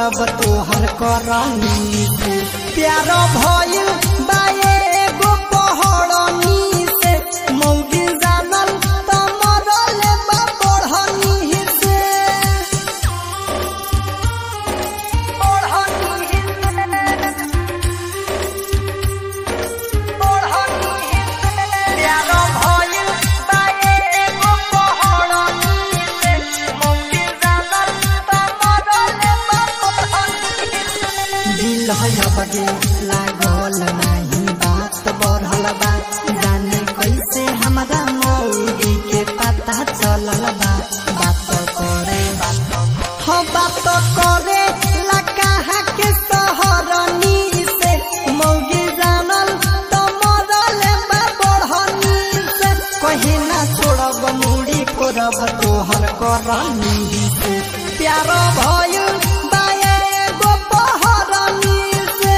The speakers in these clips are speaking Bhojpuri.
करब तोहर करनी से प्यार भइल बाए एगो पहड़नी से मौगी जानल त मरल बा बढ़नी से बढ़नी प्यार भइल बाए एगो पहड़नी से मौगी जानल त मरल बा बढ़नी दिल है बगे लागल नाही बात बढ़ल बा जाने कैसे हमरा मौगी के पता चलल बा बात करे बात हो बात करे ला कहा के सहरनी से मौगी जानल त मरल बा बढ़नी से कहीं ना छोड़ब मुड़ी कोरब तोहर करनी से प्यार भइल बाए एगो पहरनी से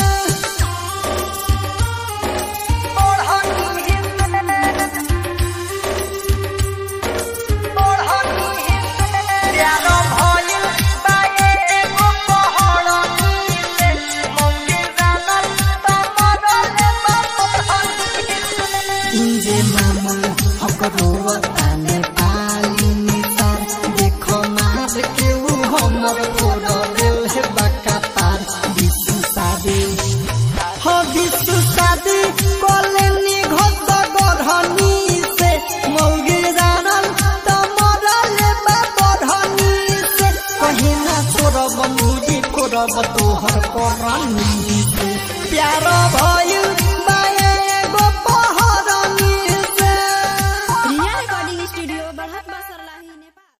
प्यार भइल बाए एगो पहरनी से मौगी जानल त मरल बा बढ़नी इंजे मामू हकरो ताने पाली नितार देखो मार के ऊ हमर फोड़ देल है बका तार विश्व शादी हो विश्व शादी बोले निघत गढ़नी से मौगी जानल त मरल बा बढ़नी से कहीं ना छोड़ब मुड़ी कोरब तोहर करनी से प्यार भइल